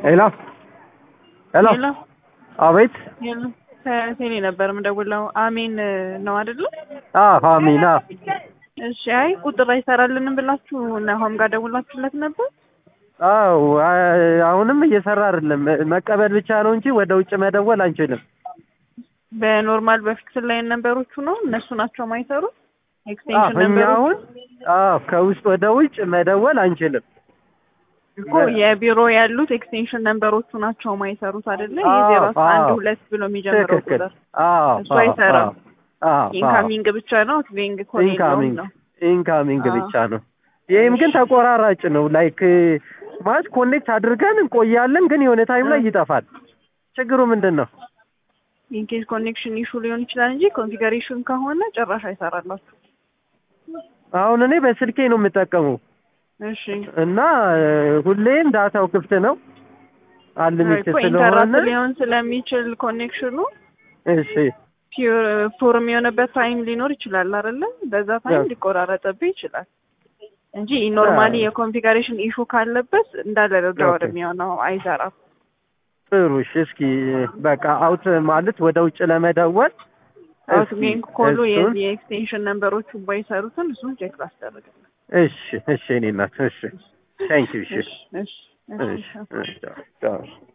ሄሎ ሄሎ ሄሎ አቤት ሄሎ ከቴሌ ነበር የምደውለው። አሜን ነው አይደለ? አዎ አሚና እሺ። አይ ቁጥር አይሰራልንም ብላችሁ ናሆም ጋር ደውላችሁለት ነበር? አዎ አ- አሁንም እየሰራ አይደለም። መቀበል ብቻ ነው እንጂ ወደ ውጭ መደወል አንችልም። በኖርማል በፊክስ ላይ ነንበሮቹ ነው እነሱ ናቸው ማይሰሩት። አዎ ኤክስቴንሽን እኛ ነንበሮቹ አሁን አዎ ከውስጥ ወደ ውጭ መደወል አንችልም። እኮ የቢሮ ያሉት ኤክስቴንሽን ነንበሮቹ ናቸው ማይሰሩት አይደለ? አዎ፣ የዜሮ አስራ አንድ አዎ። ሁለት ብሎ የሚጀምረው ትክክል። ቁጥር አዎ እሱ አዎ፣ አይሰራም። አዎ፣ አዎ፣ ኢንካሚንግ ብቻ ነው አውትጎይንግ ኮል የለውም ኢንካሚንግ ነው። ኢንካሚንግ አዎ። ብቻ ነው። ይህም ግን ተቆራራጭ ነው። ላይክ ማለት ኮኔክት አድርገን እንቆያለን፣ ግን የሆነ ታይም ላይ ይጠፋል። ችግሩ ምንድን ነው? ኢንኬስ ኮኔክሽን ኢሹ ሊሆን ይችላል እንጂ ኮንፊገሬሽን ከሆነ ጭራሽ አይሰራላችሁ። አሁን እኔ በስልኬ ነው የምጠቀመው እሺ እና እ፣ ሁሌም ዳታው ክፍት ነው አንሊሚትድ እኮ ኢንተራፕት ስለሆነ ሊሆን ስለሚችል ኮኔክሽኑ እሺ ፒውር ፎርም የሆነበት ታይም ሊኖር ይችላል አይደለ? በዛ ታይም አዎ። ሊቆራረጥብህ ይችላል እንጂ ኖርማሊ አዎ። የኮንፊገሬሽን ኢሹ ካለበት እንዳለ ዳወር ኦኬ። የሚሆነው አይሰራም። ጥሩ እሺ እስኪ በቃ አውት ማለት ወደ ውጭ ለመደወል አውትጎይንግ ኮሉ እሱን- የዚህ የኤክስቴንሽን ነንበሮቹ ባይሰሩትን እሱን ቼክ ላስደርግልህ። እሺ እሺ እኔ እናት እሺ ታንኪዩ እሺ እሺ እሺ እሺ እሺ እሺ ቻው።